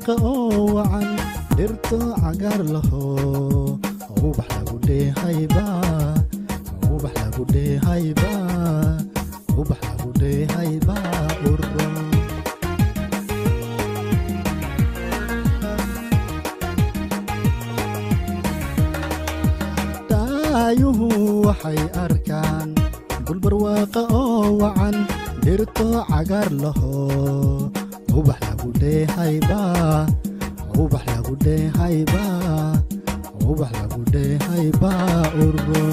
barwaaqa oo wacan dhirto cagaar laho ubax lagu dheehayba ubax lagu dheehayba ubax lagu dheehayba uro daayuhu waxay arkaan dulbarwaaqa oo wacan dhirto cagaar laho ubax lagu dheehayba ubax lagu dheehayba ubax lagu dheehayba uro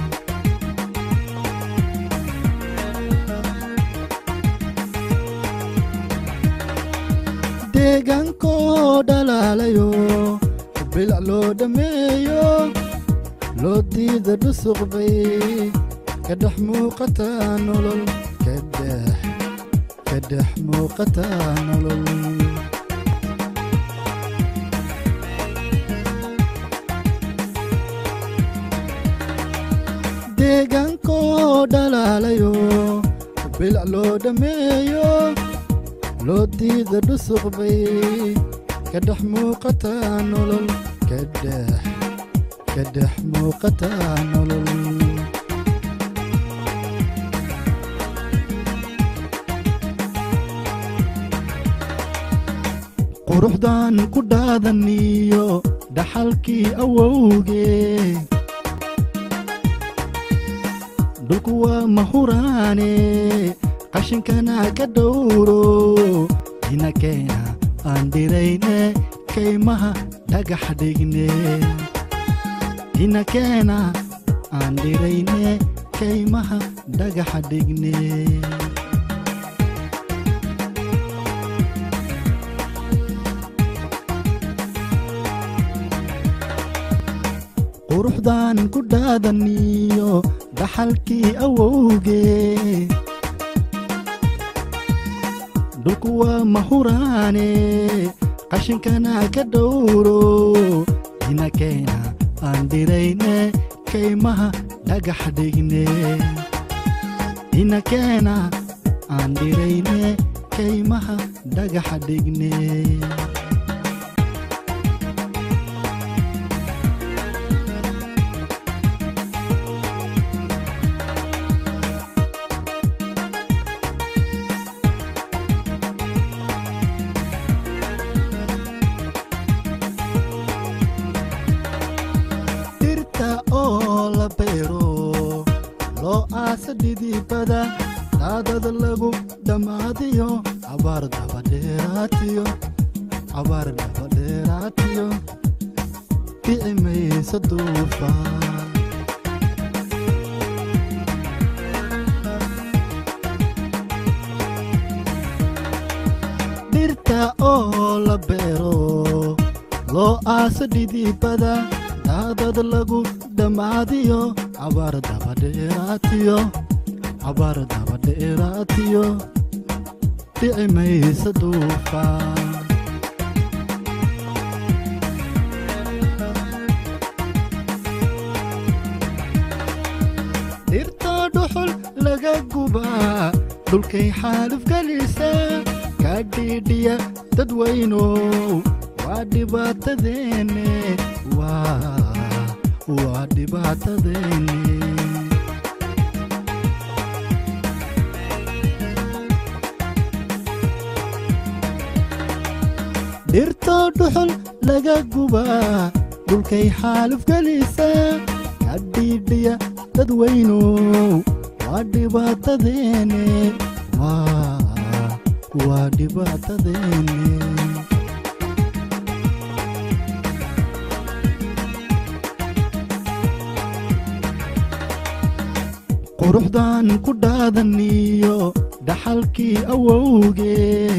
deegaankoo dhalaalayo bilac loo dhammeeyo loo diida dhusuq bay ka dhex muuqataa nolol kadhex ka dhex muuqataa nolol deegaankoo dhalaalayo bilac loo dhammeeyo loo diida dhusuq bay ka dhex muuqataa nolol kadhex ka dhex muuqataa nolol quruxdan ku dhaadaniyo dhaxalkii awowgee dhulku waa mahuraane qashinkana ka dhowro inakeena aan dhirayne kaymaha dhagax dhigne inakeena aan dhirayne kaymaha dhagax dhigne quruxdan ku dhaadaniyo dhaxalkii awowgee dhulku waa mahuraane qashinkana ka dhowro inakeena aan dhirayne kaymaha dhagax dhigne inakeena aan dhirayne kaymaha dhagax dhigne dhirta oo la beero loo aasa dhidibada dhaadada lagu dhammaadiyo cabaar dabadheeraatiyo cabaar dabadheeraatiyo kici maysa duufaan dhirta oo la beero loo aasa dhidibada daadad lagu dhammaadiyo cabaar dabadheeraatiyo cabaar dabadheeraatiyo dhici maysa duufaan dhirta dhuxul laga gubaa dhulkay xaaluf gelisa ka dhiidhiya dadweynow waa dhibaatadeenne waa waa dhibaatadeenne dhirta dhuxul laga gubaa dhulkay xaaluf gelisa ka dhiidhiya dadweynow waa dhibaatadeenne waa waa dhibaatadeenne quruxdan ku dhaadaniyo dhaxalkii awowgee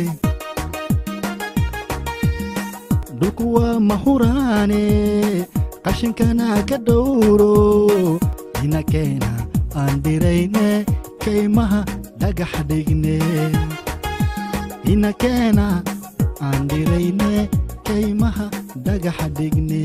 dhulku waa mahuraane qashinkana ka dhowro inakeena aan dhirayne kaymaha dhagax dhigne inakeena aan dhirayne kaymaha dhagax dhigne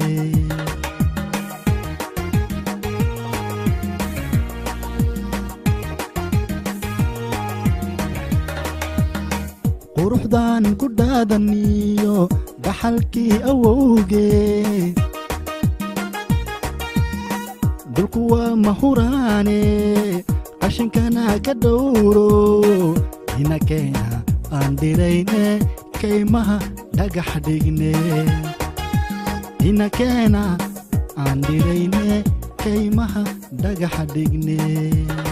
quruxdan ku dhaadaniyo dhaxalkii awowgee dhulku waa mahuraane qashinkana ka dhowro ina keena aan dhirayne kaymaha dhagax dhigne ina keena aan dhirayne kaymaha dhagax dhigne